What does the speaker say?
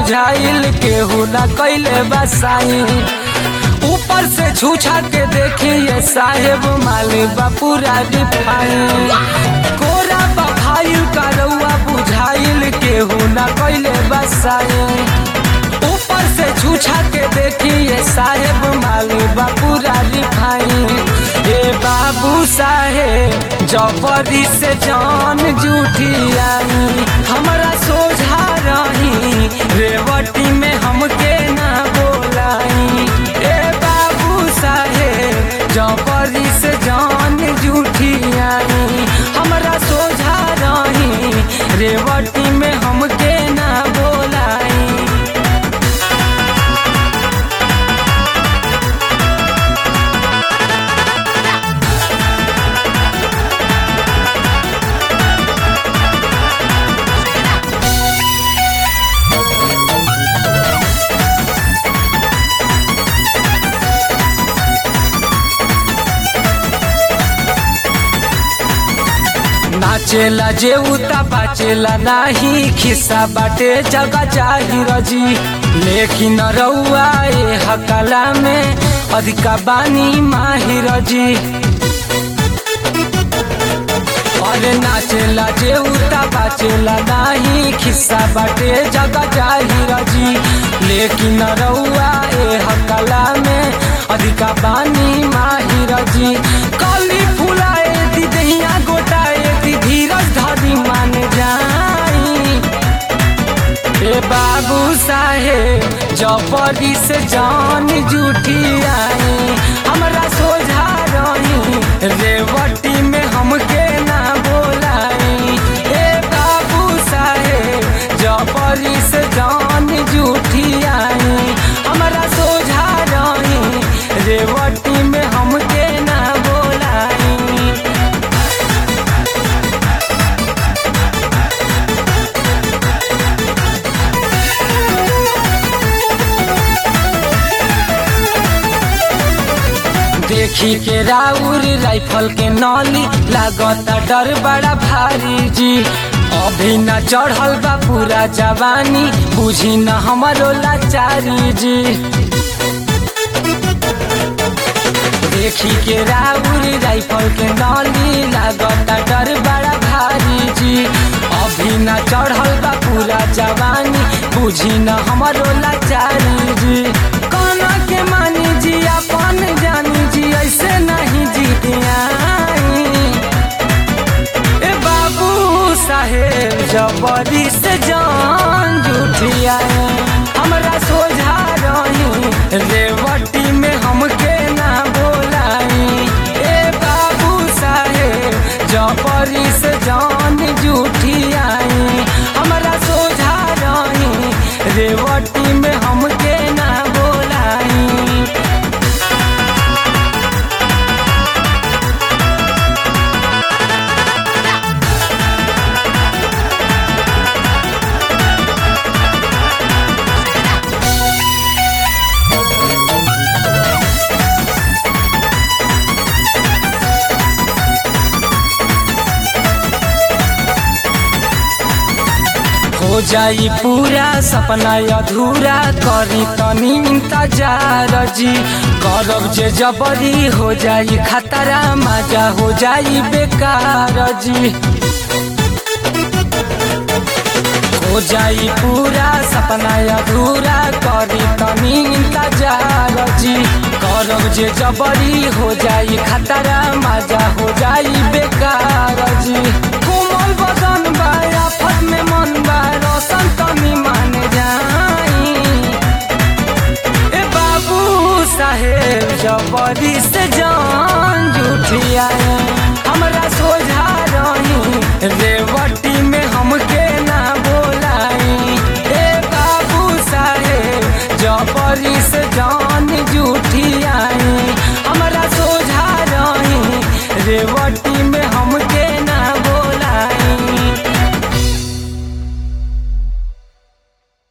बुझाइल केहू ना कैले बसाई ऊपर से छूछा के देखिए साहेब माली पूरा रिफाइन कोरा बफाइल का रउआ बुझाइल केहू ना कैले बसाई ऊपर से छूछा के देखिए साहेब माली पूरा रिफाइन ए बाबू साहेब जबरी से जान जूठी आई हमारा सोझा रही रेवटी में हमके ना बोलाई ए बाबू साहेब जबरी से जान जूठी आई हमारा सोझा रही रेवटी में हमके ना बोलाई नाचेला जे उता बाचेला नाही खिस्सा बाटे जगह जाहिर जी लेकिन रउआ ए हकला में अधिका बानी माहिर जी अरे नाचेला जे उता बाचेला नाही खिस्सा बाटे जगह जाहिर जी लेकिन रउआ ए हकला में अधिका बानी माहिर जी कली फुलाए दी दहिया गोटाए दी धीरज धरी मान जाई ए बाबू साहेब जबरी से जान जूठी आई हमरा सोझा रही रेवटी में हमके ना बोलाई ए बाबू साहेब जबरी से जान जूठी आई हमरा सोझा रही रेवटी में हमके ना बोलाई देखी के राउर राइफल के नली लागता डर बड़ा भारी जी अभी न चढ़ल बा पूरा जवानी बुझी न हमरो लाचारी जी देखी के राउर राइफल के नली लागता डर बड़ा भारी जी अभी न चढ़ल बा पूरा जवानी बुझी न हमरो लाचारी जी काना के मानी जी अपन जानी जी ऐसे नहीं जीतियाई ए बाबू साहेब जबरी से जान जुठिया हमरा सोझा रही रेवटी में हमके ना बोलाई ए बाबू साहेब जबरी से जान जुठिया हमरा सोझा रही रेवटी में हमके ना बोलाई हो जाई पूरा सपना अधूरा करी तनी इंतजार जी करब जे जबरी हो जाई खतरा मजा हो जाई बेकार जी हो जाई पूरा सपना अधूरा करी तनी इंतजार जी करब जे जबरी हो जाई खतरा मजा हो जाई बेकार जी कोमल बदन बा आफत में मन बा रोशन तनी मान जाई ए बाबू साहेब जबरी से जान जुठिया हमरा सोझा रही रेवटी में हमके ना बोलाई ए बाबू साहेब जबरी से जान जुठिया हमरा सोझा रही रेवटी में हमके ना